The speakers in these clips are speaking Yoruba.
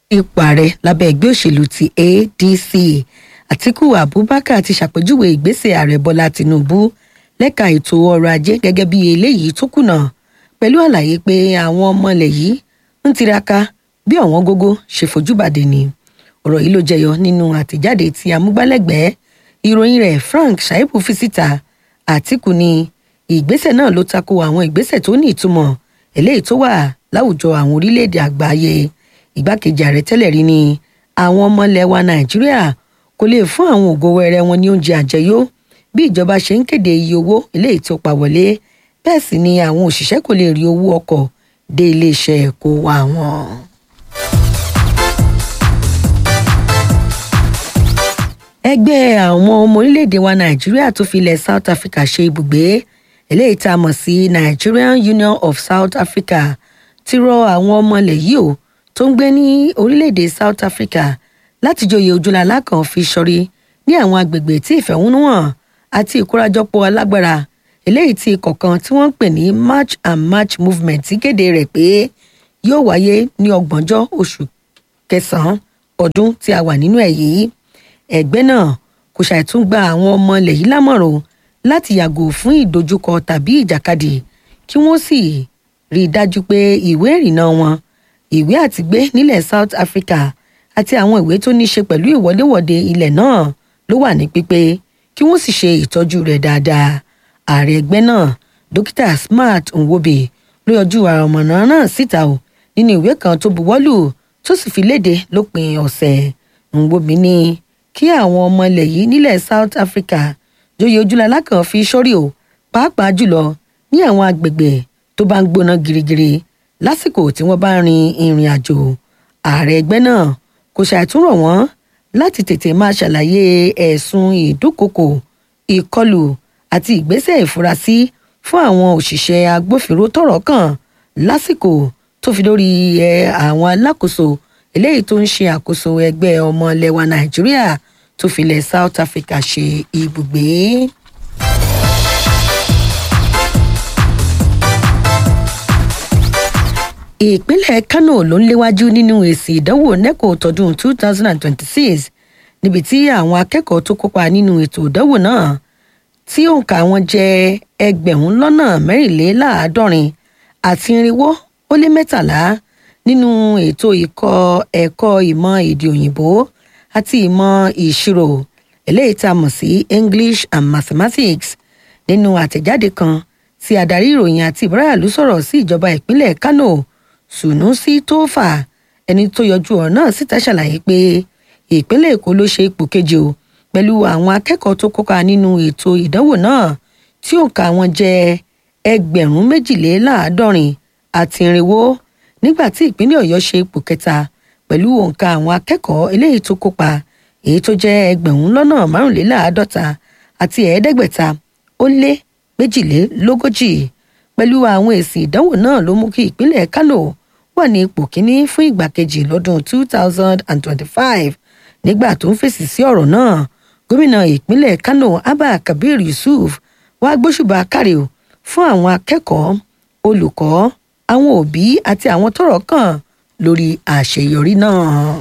ipò ààrẹ lábẹ́ ẹgbẹ́ òṣèlú ti adc àtiku abubakar ti ṣàpèjúwe ìgbésẹ̀ ààrẹ bọ́lá tinubu lẹ́ka ètò ọrọ̀ ajé gẹ́gẹ́ bí eléyìí tó kùnà pẹ̀lú àlàyé pé àwọn ọmọ ilẹ̀ yìí ń tiraka bí ọ̀wọ́n gógó ṣe fojú bàdé ni ọ̀rọ̀ yìí ló jẹyọ nínú àtẹ̀jáde tí amúgbálẹ́gbẹ̀ẹ́ ìròyìn rẹ̀ frank shaibu fi síta àtìkù ni ìgbésẹ̀ náà ló tako àwọn ìgbésẹ̀ tó ní ìtumọ̀ eléyìí tó wà láwùjọ àwọn orílẹ̀-èdè àgbáyé ìgbákejì ààrẹ tẹ́lẹ̀ rí ni àwọn ọmọ ilẹ̀ wa nàìjíríà kò lè fún àwọn ògo wẹrẹ wọn ní oúnjẹ àjẹyó bí ìjọba ṣe ń kéde iye owó eléyìí tó pa wọlé bẹ́ẹ̀ sì ni àwọn òṣìṣẹ́ kò lè rí owó ọkọ̀ dé iléeṣẹ́ kó wa wọn. ẹgbẹ́ àwọn ọmọ orílẹ̀-èdè wa nàìjíríà tó fi ilẹ̀ south africa ṣe ibùgbé eléyìí tá a mọ̀ sí nigerian union of south africa ti rọ àwọn ọmọ ilẹ̀ yìí o tó ń gbé ní orílẹ̀-èdè south africa láti joyè ojúlàlá kan fi sọrí ní àwọn agbègbè tí ìfẹ̀hónúhàn àti ìkórajọpọ̀ alágbára eléyìí tí kọ̀ọ̀kan tí wọ́n ń pè ní march and march movement ti kéde rẹ̀ pé yóò wáyé ní ọgbọ̀njọ́ oṣù kẹsàn-án ọdún tí a wà nínú ẹ̀ yìí ẹgbẹ́ náà kò ṣàìtún gba àwọn ọmọ ilẹ̀ yìí lámọ̀ràn láti yàgò fún ìdojúkọ tàbí ìjàkadì kí wọ́n sì rí i dájú pé ìwé ìrìnnà wọn ìwé àtìgbé nílẹ̀ south africa àti àwọn ìwé tó ní ṣe pẹ̀lú ìwọléwọ̀de ilẹ̀ náà ló wà ní pípé kí wọ́n sì ṣe ìtọ́jú rẹ̀ dáadáa ààrẹ ẹgbẹ́ náà dókítà smart nwobe ló yọjú àrọ̀mọ̀nà náà síta o nínú ìwé kan tó buwọ́lù tó sì fi léde lópin ọ̀sẹ̀ nwobe ní kí àwọn ọmọ ilẹ̀ yìí nílẹ̀ south africa joyè ojúlala kan fi sórí o pàápàá jùlọ ní àwọn agbègbè tó bá ń gbóná girigiri lásìkò tí wọ́n bá rin ìrìn àjò ààrẹ ẹgbẹ́ náà kò ṣàìtúrọ̀ wọ́n láti tètè máa ṣàlàyé ẹ̀sùn ìdúkokò ìkọlù àti ìgbésẹ̀ ìfurasí fún àwọn òṣìṣẹ́ agbófinró tọ̀rọ̀ kàn lásìkò tó fi lórí ẹ àwọn alákòóso eléyìí tó ń ṣe àkóso ẹgbẹ́ ọmọ lẹwa nàìjíríà tó filẹ̀ south africa ṣe ibùgbé. ìpínlẹ̀ kano ló ń léwájú nínú èsì ìdánwò neco tọdún 2026 níbi tí àwọn akẹ́kọ̀ọ́ tó kópa nínú ètò ìdánwò náà tí òǹkà wọn jẹ́ ẹgbẹ̀rún lọ́nà mẹ́rìnléláàádọ́rin àti irinwó ó lé mẹ́tàlá nínú ètò ìkọ́ ẹ̀kọ́ ìmọ̀ èdè òyìnbó àti ìmọ̀ ìṣirò eléyìí tá a mọ̀ sí english and mathematics nínú àtẹ̀jáde kan tí adarí ìròyìn àti ìbáràlú sọ̀rọ̀ sí ìjọba ìpínlẹ̀ kano sunusi tófà ẹni tó yọjú ọ̀rọ̀ náà síta ṣàlàyé pé ìpínlẹ̀ èkó ló ṣe ipò kejì o pẹ̀lú àwọn akẹ́kọ̀ọ́ tó kópa nínú ètò ìdánwò náà tí òǹkà wọn jẹ́ ẹgbẹ̀rún méjìléláàádọ́rin àti irinwó nígbà tí ìpínlẹ̀ ọ̀yọ́ ṣe ipò kẹta pẹ̀lú òǹkà àwọn akẹ́kọ̀ọ́ eléyìí tó kópa èyí tó jẹ́ ẹgbẹ̀rún lọ́nà márùnléláàádọ́ta àti ẹ̀ẹ́dẹ́gbẹ̀ta ó lé méjìlélógójì pẹ̀lú àwọn èsì ìdánwò náà ló mú kí ìpínlẹ̀ kánò wà ní ipò kíní fún ìgbà kejì lọ́dún 2025 nígbà tó ń fèsì sí ọ̀rọ̀ náà gómìnà ìpínlẹ̀ kánò abba kabir yusuf wàá gbóṣùbà kárí o fún àwọn akẹ́kọ̀ọ́ olùkọ́ àwọn òbí àti àwọn tọrọ kàn lórí àṣeyọrí náà.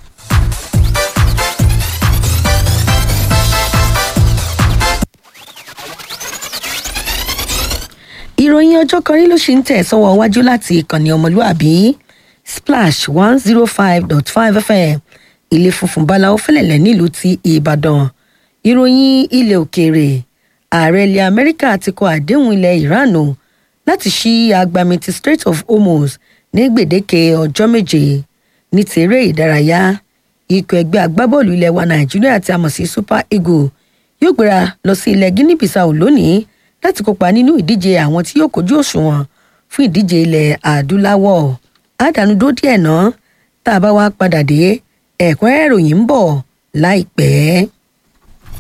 ìròyìn ọjọ́ kan rí ló ṣì ń tẹ̀ sọ́wọ́ wájú láti ìkànnì ọmọlúàbí splash one zero five dot five fm ilé funfun báláwo fẹlẹ̀lẹ̀ nílùú ti ìbàdàn ìròyìn ilẹ̀ òkèèrè ààrẹ ilẹ̀ amẹ́ríkà ti kọ àdéhùn ilẹ̀ iran o láti ṣí agbami ti strait of hormuz ní gbèdéke ọjọ́ méje ní tèrè ìdárayá ikọ̀ ẹgbẹ́ agbábọ́ọ̀lù ilẹ̀ wa nàìjíríà tí a mọ̀ sí super eagle yóò gbéra lọ sí ilẹ̀ guinea bissau lónìí láti kópa nínú ìdíje àwọn tí yóò kojú òṣùwọ̀n fún ìdíje ilẹ̀ adúláwọ̀ àdánudó díẹ̀ náà tá a bá wá padà dé ẹ̀kúnrẹ́rẹ́ ìròyìn ń bọ̀ láìpẹ́.